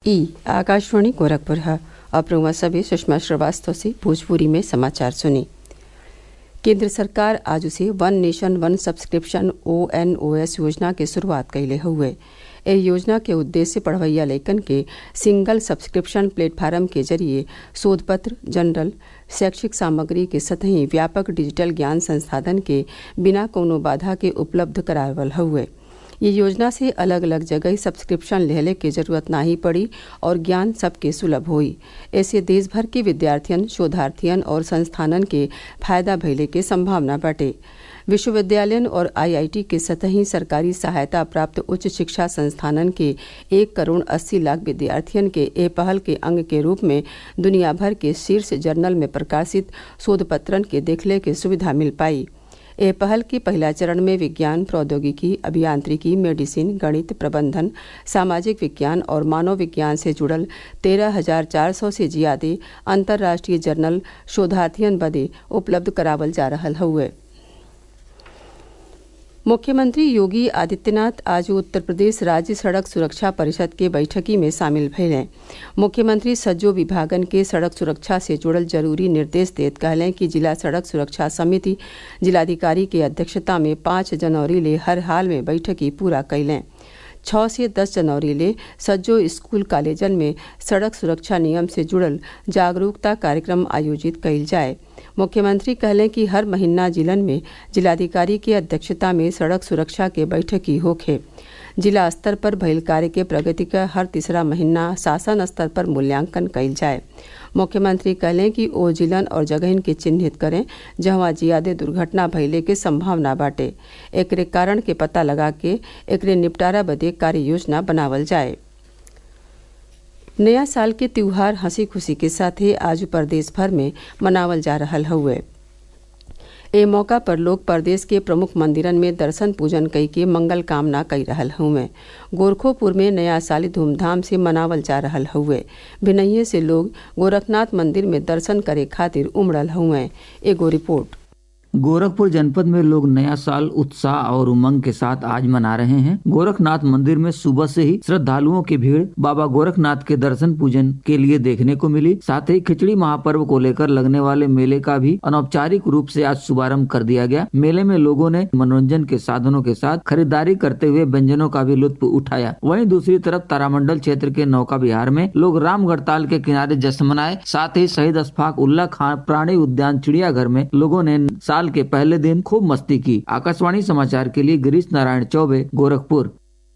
ई आकाशवाणी गोरखपुर है अब रुआ सभी सुषमा श्रीवास्तव से भोजपुरी में समाचार सुनी केंद्र सरकार आज से one nation one subscription O N O S योजना के शुरुआत कैले हुए ए योजना के उद्देश्य पढ़वैया लेखन के सिंगल सब्सक्रिप्शन प्लेटफार्म के जरिए शोध पत्र जनरल शैक्षिक सामग्री के सतही व्यापक डिजिटल ज्ञान संसाधन के बिना कोनो बाधा के उपलब्ध करावल हुए ये योजना से अलग अलग जगह सब्सक्रिप्शन लेहले के जरूरत नाही पड़ी और ज्ञान सबके सुलभ हुई ऐसे देश भर के विद्यार्थियन शोधार्थियन और संस्थानन के फायदा भइले के संभावना बाटे विश्वविद्यालयन और आईआईटी के सतही सरकारी सहायता प्राप्त उच्च शिक्षा संस्थानन के एक करोड़ अस्सी लाख विद्यार्थियन के ए पहल के अंग के रूप में दुनिया भर के शीर्ष जर्नल में प्रकाशित शोध पत्रन के देखले के सुविधा मिल पाई ए पहल के पहला चरण में विज्ञान प्रौद्योगिकी अभियांत्रिकी मेडिसिन गणित प्रबंधन सामाजिक विज्ञान और मानव विज्ञान से जुड़ल तेरह हजार चार सौ से ज्यादा अंतर्राष्ट्रीय जर्नल शोधार्थियन बदे उपलब्ध करावल जा रहा हुए मुख्यमंत्री योगी आदित्यनाथ आज उत्तर प्रदेश राज्य सड़क सुरक्षा परिषद के बैठकी में शामिल भैलें मुख्यमंत्री सज्जो विभागन के सड़क सुरक्षा से जुड़ल जरूरी निर्देश देत कहलें कि जिला सड़क सुरक्षा समिति जिलाधिकारी के अध्यक्षता में पाँच जनवरी ले हर हाल में बैठकी पूरा कैलें छः से दस जनवरी ले सज्जो स्कूल कॉलेजन में सड़क सुरक्षा नियम से जुड़ल जागरूकता कार्यक्रम आयोजित कैल जाए मुख्यमंत्री कहलें कि हर महीना जिलन में जिलाधिकारी की अध्यक्षता में सड़क सुरक्षा के बैठकी होखे जिला स्तर पर भइल कार्य के प्रगति का हर तीसरा महीना शासन स्तर पर मूल्यांकन कैल जाए मुख्यमंत्री कहलें कि ओ जिलन और जगहन के चिन्हित करें जहाँ ज्यादा दुर्घटना भइले के संभावना बाटे एकरे कारण के पता लगा के एकरे निपटारा बदे कार्य योजना बनावल जाए नया साल के त्योहार हंसी खुशी के साथ ही आज प्रदेश भर में मनावल जा रहा हुए ए मौका पर लोग प्रदेश के प्रमुख मंदिरन में दर्शन पूजन कई के मंगल कामना कई रहल हुए गोरखोपुर में नया साल धूमधाम से मनावल जा रहा हुए भिनैये से लोग गोरखनाथ मंदिर में दर्शन करे खातिर उमड़ल हुए एगो रिपोर्ट गोरखपुर जनपद में लोग नया साल उत्साह और उमंग के साथ आज मना रहे हैं गोरखनाथ मंदिर में सुबह से ही श्रद्धालुओं की भीड़ बाबा गोरखनाथ के दर्शन पूजन के लिए देखने को मिली साथ ही खिचड़ी महापर्व को लेकर लगने वाले मेले का भी अनौपचारिक रूप से आज शुभारंभ कर दिया गया मेले में लोगों ने मनोरंजन के साधनों के साथ खरीदारी करते हुए व्यंजनों का भी लुत्फ उठाया वहीं दूसरी तरफ तारामंडल क्षेत्र के नौका विहार में लोग रामगढ़ ताल के किनारे जश्न मनाए साथ ही शहीद अशफाक उल्ला खान प्राणी उद्यान चिड़ियाघर में लोगों ने साल के पहले दिन खूब मस्ती की आकाशवाणी समाचार के लिए गिरीश नारायण चौबे गोरखपुर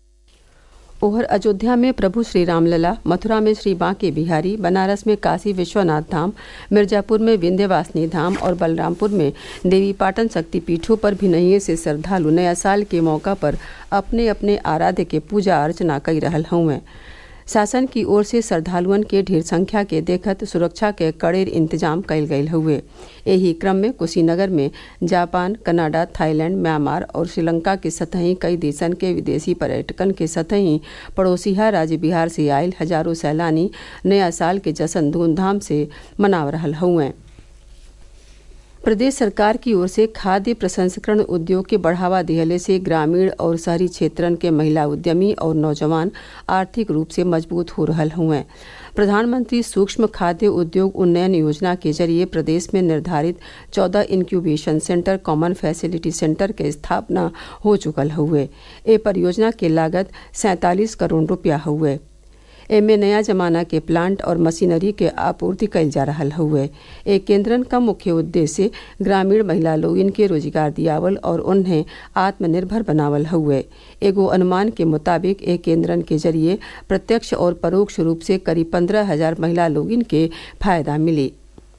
ओहर अयोध्या में प्रभु श्री रामलला मथुरा में श्री बांके बिहारी बनारस में काशी विश्वनाथ धाम मिर्जापुर में विंध्यवासिनी धाम और बलरामपुर में देवी पाटन शक्तिपीठों पर भी नहीं से श्रद्धालु नया साल के मौका पर अपने अपने आराध्य के पूजा अर्चना कर रहा हुए शासन की ओर से श्रद्धालुअन के ढेर संख्या के देखत सुरक्षा के कड़ेर इंतजाम कैल गये हुए यही क्रम में कुशीनगर में जापान कनाडा थाईलैंड म्यांमार और श्रीलंका के सतही कई देशन के विदेशी पर्यटकन के सतही पड़ोसीहा राज्य बिहार से आयल हजारों सैलानी नया साल के जश्न धूमधाम से मना रहा हुए प्रदेश सरकार की ओर से खाद्य प्रसंस्करण उद्योग के बढ़ावा दिहले से ग्रामीण और शहरी क्षेत्रन के महिला उद्यमी और नौजवान आर्थिक रूप से मजबूत हो रहा हुए प्रधानमंत्री सूक्ष्म खाद्य उद्योग उन्नयन योजना के जरिए प्रदेश में निर्धारित चौदह incubation centre common facility centre के स्थापना हो चुकल हुए ए परियोजना के लागत सैंतालीस करोड़ रुपया हुए एमे नया जमाना के प्लांट और मशीनरी के आपूर्ति कैल जा रहा हुए एक केंद्रन का मुख्य उद्देश्य ग्रामीण महिला लोग इनके रोजगार दियावल और उन्हें आत्मनिर्भर बनावल हुए एगो अनुमान के मुताबिक एक केंद्रन के जरिए प्रत्यक्ष और परोक्ष रूप से करीब पंद्रह हजार महिला लोग इनके फायदा मिली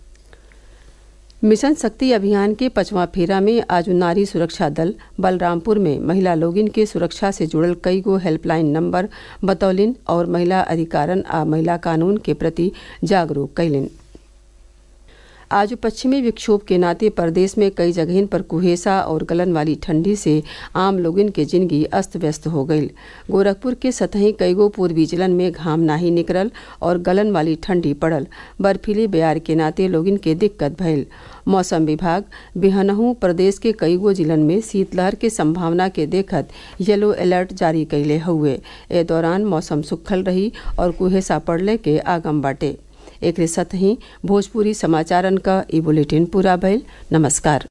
मिशन शक्ति अभियान के पचवा फेरा में आज नारी सुरक्षा दल बलरामपुर में महिला लोगिन के सुरक्षा से जुड़ल कई गो हेल्पलाइन नंबर बतौलिन और महिला अधिकारन आ महिला कानून के प्रति जागरूक कैलिन आज पश्चिमी विक्षोभ के नाते प्रदेश में कई जगह पर कुहेसा और गलन वाली ठंडी से आम लोगन के जिंदगी अस्त व्यस्त हो गई गोरखपुर के सतही कईगो पूर्वी जिलन में घाम नाही निकलल और गलन वाली ठंडी पड़ल बर्फीली बयार के नाते लोगन के दिक्कत भइल मौसम विभाग बिहनहू प्रदेश के कईगो जिलन में शीतलहर के संभावना के देखत येलो अलर्ट जारी कैले हुए ए दौरान मौसम सुखल रही और कुहेसा पड़ले के आगम बाटे एक साथ ही भोजपुरी समाचारन का ई बुलेटिन पूरा भइल नमस्कार